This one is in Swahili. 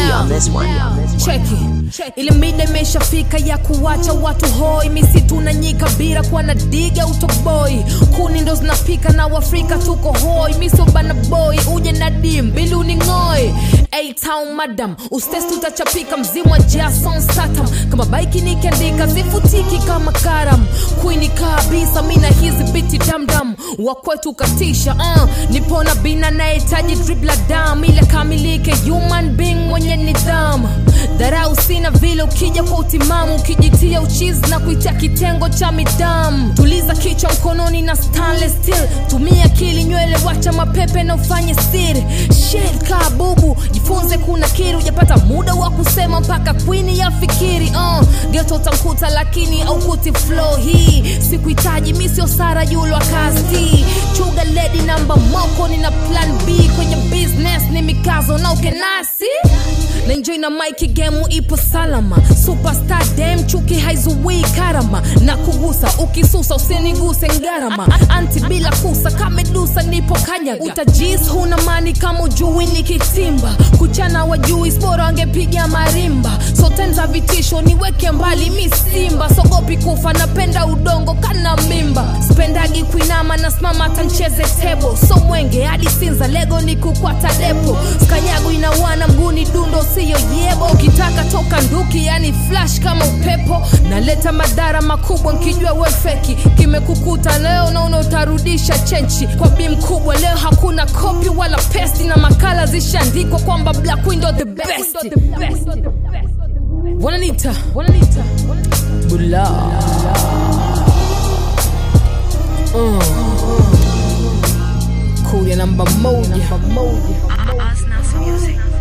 on this one. cheki ile mida imeshafika ya kuwacha watu hoi misitu na nyika bila kuwa na diga utoboi kuni ndo zinapika na uafrika tuko hoi misobana boy uje na dim bili uning'oi town madam ustes tutachapika mzimu wa jason satam kama baiki nikiandika zifutiki kama karam kwini kabisa mina hizi biti damdam wakwetu katisha uh, nipona bina nahitaji dribla dam ile kamilike human being mwenye nidhamu dharau sina vile ukija kwa utimamu ukijitia uchizi na kuitia kitengo cha midamu tuliza kichwa mkononi na stainless steel tumia akili nywele wacha mapepe na ufanye siri shit kaa bubu jifunze kuna kiri ujapata muda wa kusema mpaka kwini ya fikiri uh, geto utamkuta lakini aukuti flow hii sikuhitaji mi sio sara yulo akasti chuga ledi namba moko nina plan b kwenye business ni mikazo na ukenasi na enjoy na mike gemu ipo salama superstar dem chuki haizuii karama na kugusa ukisusa usiniguse ngarama anti bila kusa kamedusa nipo kanyaga utajis huna mani kama ujui nikitimba kuchana wajui spora wangepiga marimba sotenza vitisho niweke mbali mi simba sogopi kufa napenda udongo kana mimba spendagi kuinama na simama tancheze tebo so mwenge hadi sinza lego ni kukwata depo skanyago inawana mguni dundo siyo yebo ukitaka toka nduki yani flash kama upepo naleta madhara makubwa nkijua wefeki kimekukuta leo naona utarudisha chenchi kwa bi mkubwa leo hakuna kopi wala pesti na makala zishaandikwa kwamba black window the best wananita wananita bula uh. kuya namba moja Us Nas Music.